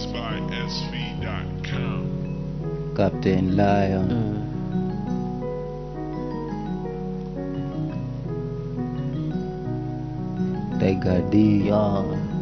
MixedBySV.com. Captain Lion Mm. Tiger D Yeah.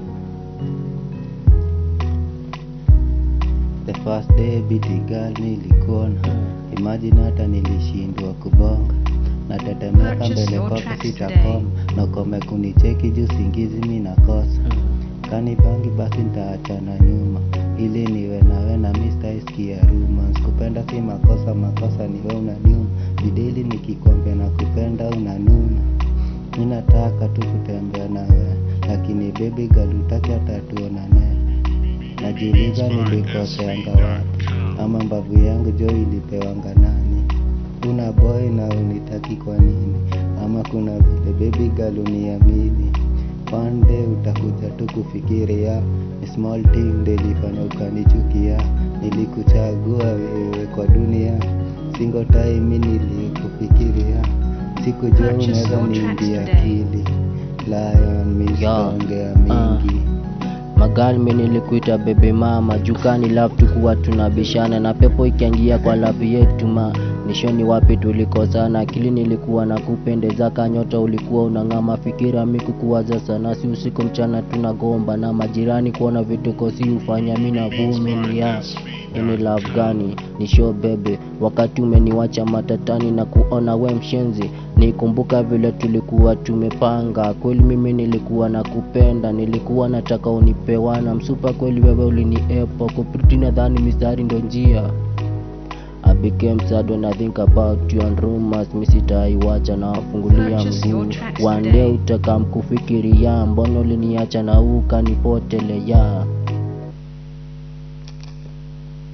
The first day biti girl nilikuona Imagine hata nilishindwa kubonga natetemeka Purchase mbele your kwako tracks sitakoma nakome kunicheki juu singizi mi nakosa kani bangi basi nitaachana nyuma ili niwe nawe na mistaiskia rumors kupenda si makosa makosa niwe unaniuma bidili nikikwambia na kupenda unanuna mi nataka tu kutembea nawe lakini baby girl utaki hata tuonane najiuliza nilikoseanga wapi ama mbavu yangu jo ilipewanga nani una boy na unitaki kwa nini ama kuna vile baby girl uniamini one day utakuja tu kufikiria ni small thing ndelifanya ukanichukia nilikuchagua wewe kwa dunia single time mi nilikufikiria sikujua Purchase unaweza your tracks niingia today. akili lion mi Yeah. sitaongea Ah. mingi magali mi nilikuita bebe mama jukani love tukuwa tunabishana na pepo ikiangia kwa lavi yetu ma nishoni wapi tulikosana akili nilikuwa na kupendeza kanyota ulikuwa unang'ama fikira mikukuwaza sana si usiku mchana tunagomba na majirani kuona vituko si ufanya mi navumilia ini love gani ni show bebe wakati umeniwacha matatani na kuona we mshenzi nikumbuka vile tulikuwa tumepanga kweli mimi nilikuwa na kupenda nilikuwa nataka unipewana msupa kweli wewe uliniepo kupriti nadhani mistari ndo njia I became sad when I think about you and rumors mi sitaiwacha na wafungulia Purchase your mguu tracks one today. day utakam kufikiria mbona uliniacha na ukanipotelea